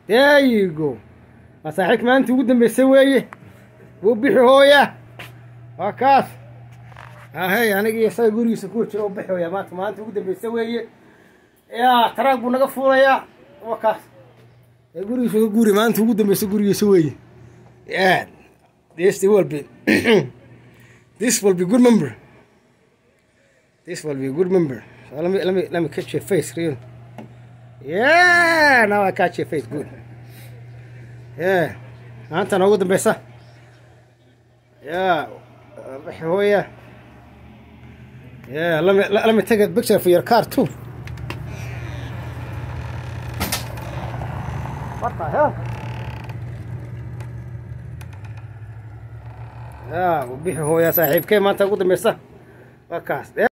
there you go waa saaxiibka maalinta ugu dambeysay weeye wuu bixi hooya waa kaas ahey aniga iyo isaga gurigiisa kuwa jiro u bixi hooya maanta maalinta ugu dambeysay weeye yaa taraag buu naga fuulayaa waa kaas ee gurigiisa ka guuri maalinta ugu dambeysay gurigiisa weeye yeah this will be this will be good member this will be a good member so let me let me let me catch your face real yeah now I catch your face good yeah maanta noogu dambeysa yeah bixi hooya yeah let me let, let me take a picture for your car too what the hell yeah bixi hooya saaxiibkee maanta ugu dambeysa waa kaas